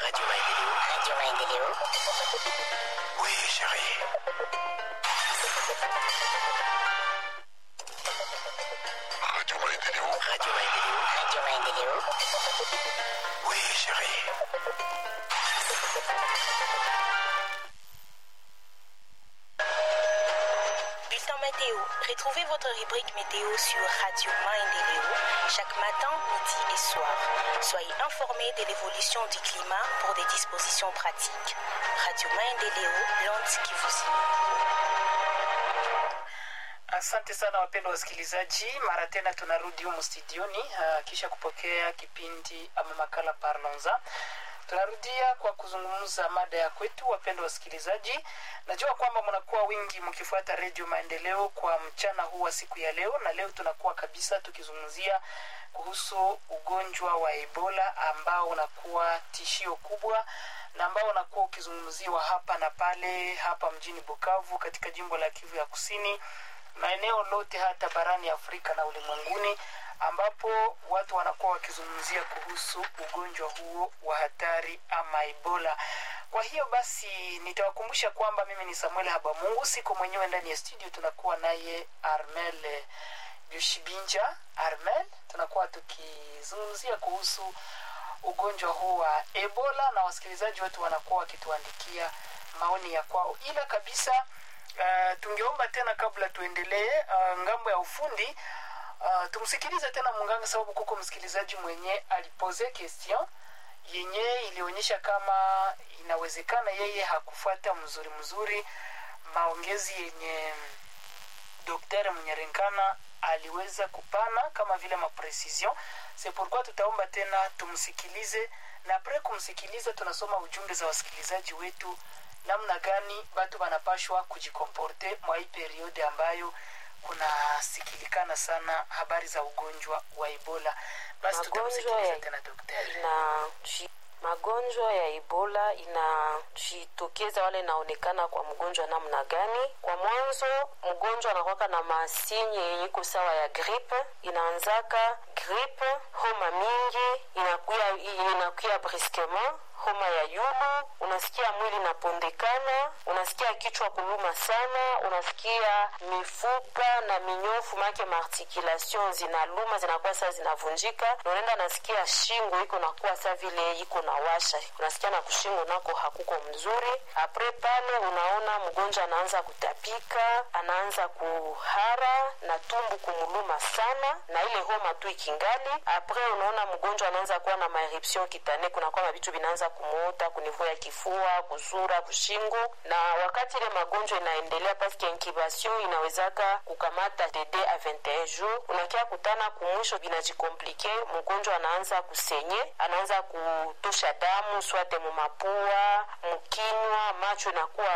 Radio Maendeleo. Radio Maendeleo. Oui, chérie. Radio Maendeleo. Radio Maendeleo. Radio Maendeleo. Oui, chérie. Bulletin météo. Retrouvez votre rubrique météo sur Radio Maendeleo chaque matin, midi et soir. Soyez informés de l'évolution du climat pour des dispositions pratiques. Radio Maendeleo, l'onde qui vous Asante sana wapendwa wasikilizaji, mara tena tunarudi humu studioni uh, kisha kupokea kipindi ama makala Parlons-en. Tunarudia kwa kuzungumza mada ya kwetu, wapendwa wasikilizaji. Najua kwamba mnakuwa wingi mkifuata Redio Maendeleo kwa mchana huu wa siku ya leo, na leo tunakuwa kabisa tukizungumzia kuhusu ugonjwa wa Ebola ambao unakuwa tishio kubwa na ambao unakuwa ukizungumziwa hapa na pale, hapa mjini Bukavu, katika jimbo la Kivu ya Kusini na eneo lote hata barani Afrika na ulimwenguni ambapo watu wanakuwa wakizungumzia kuhusu ugonjwa huo wa hatari ama Ebola. Kwa hiyo basi nitawakumbusha kwamba mimi ni Samuel Habamungu, siko mwenyewe ndani ya studio, tunakuwa naye Armel Yushibinja. Armel, tunakuwa tukizungumzia kuhusu ugonjwa huu wa Ebola na wasikilizaji wetu wanakuwa wakituandikia maoni ya kwao, ila kabisa Uh, tungeomba tena kabla tuendelee uh, ngambo ya ufundi uh, tumsikilize tena munganga sababu kuko msikilizaji mwenye alipoze question yenye ilionyesha kama inawezekana yeye hakufuata mzuri mzuri maongezi yenye daktari mnyerenkana aliweza kupana kama vile maprecision c'est pourquoi tutaomba tena tumsikilize na apres kumsikiliza tunasoma ujumbe za wasikilizaji wetu namna gani batu wanapashwa kujikomporte mwa hii periode ambayo kunasikilikana sana habari za ugonjwa wa ebola basi Magonjwa tutamsikiliza ya- tena daktari inaji magonjwa ya ebola inajitokeza wale inaonekana kwa mgonjwa namna gani kwa mwanzo mgonjwa anakwaka na masinye yenye iko sawa ya gripe inaanzaka gripe homa mingi inakuya inakuya briskement homa ya yulu unasikia mwili inapondekana unasikia kichwa kuluma sana unasikia mifupa na minyofu make maarticulation zinaluma zinakuwa saa zinavunjika na unaenda nasikia shingo iko nakuwa saa vile iko na washa unasikia na kushingo nako hakuko mzuri apre pale unaona mgonjwa anaanza kutapika anaanza kuhara na tumbu kumuluma sana na ile homa tu ikingali apre unaona mgonjwa anaanza kuwa na maeruption kitane kunakuwa mavitu vinaanza kumuota kunivua ya kifua kuzura kushingo na wakati ile magonjwa inaendelea paske incubation inawezaka kukamata de 2 a 21 jours unakia kutana kumwisho vinajikomplike mgonjwa anaanza kusenye anaanza kutosha damu swate mumapua mkinywa macho inakuwa